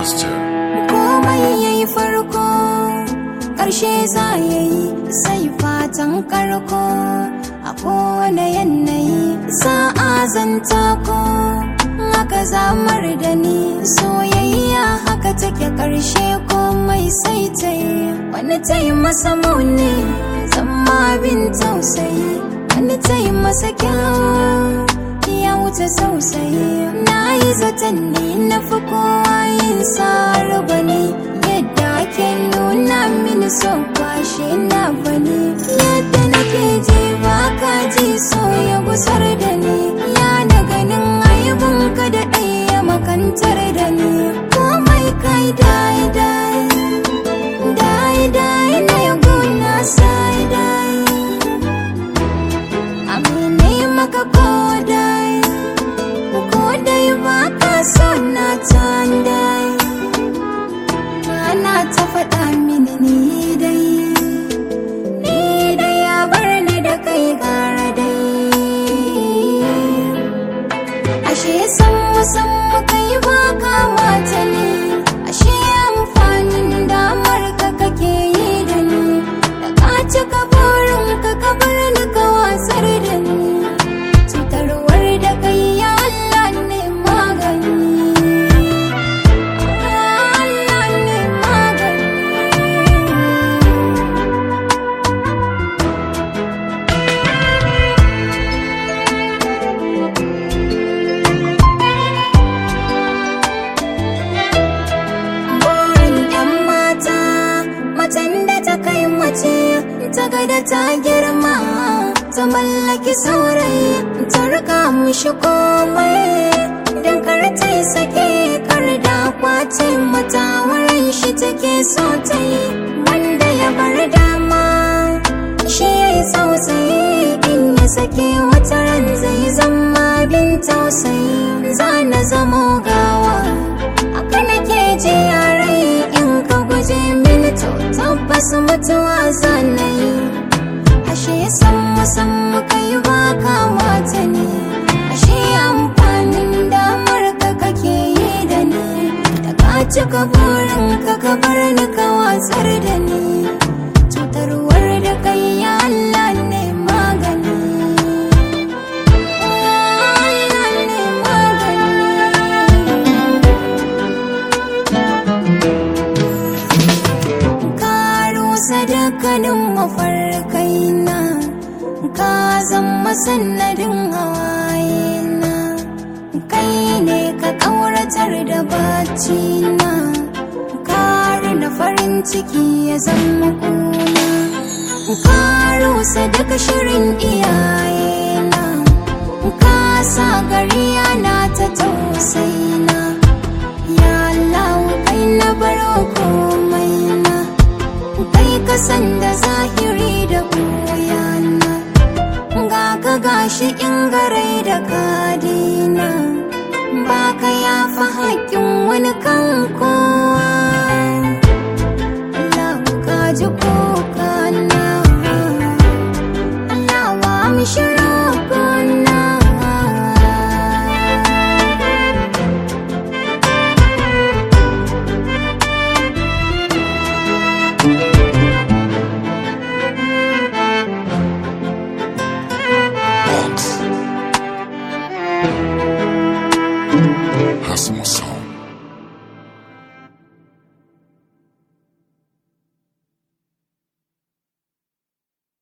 Master. komai yayi farko ƙarshe za ya yi sai fatan karko a kowane yanayi sa'a zanta ko haka zamar da ni soyayya haka take ƙarshe komai sai ta yi wani ta yi masa muni zama bin tausayi wani ta yi masa kyau ya wuce sosai na yi zaton ne na fi kowa yin tsara bane yadda ake nuna mini son kwashe na bane yadda nake ji ba ka ji so ya gusar da ni ya na ganin aibun ka da ɗaya makantar da ni komai kai dai dai dai dai na ya gona sai dai amine maka kodai kodai ba ka so na tandai ana ta faɗa mini ni dai ni dai ya bar ni da kai gara dai ashe san musan kai ba ka mata ne ashe amfanin damar ka kake yi da ni da ka cika burin ka ka bar ni ka wasar da ni cutarwar da kai ya Allah ne magani Allah ne magani burin yan mata macen da ta kai mace ta ga da ta girma ta mallaki saurayi ta rika mushi komai don kar ta yi sake kar da kwace mata wurin shi take so ta yi wanda ya bar dama shi ya yi tausayi in ya sake wata ran zai zama bin tausayi za na zamo gawa haka nake ji a rai in ka guje mini to tabbas mutuwa zanayi ashe san musan kai ba kamata ne ashe amfanin damar ka kake yi da ni da ka cika burin ka ka bar ni ka watsar da ni cutarwar da kai ya Allah ne magani Allah ne magani ka rusa dukkanin mafarkaina ka zama sannadin hawayena kai ne ka ƙauratar da bacina ka na farin ciki ya zama kuna ka rusa duka shirin iyayena ka sa gari yana ta tausaina ya Allah kai na baro komai na kai ka san da zahiri da koyana ga ka gashi in garai da kadina ba ka yafa haƙƙin wani kan kowa Allah ka ji kokana Allah wa mi shirokona Box. Hasmo Sound.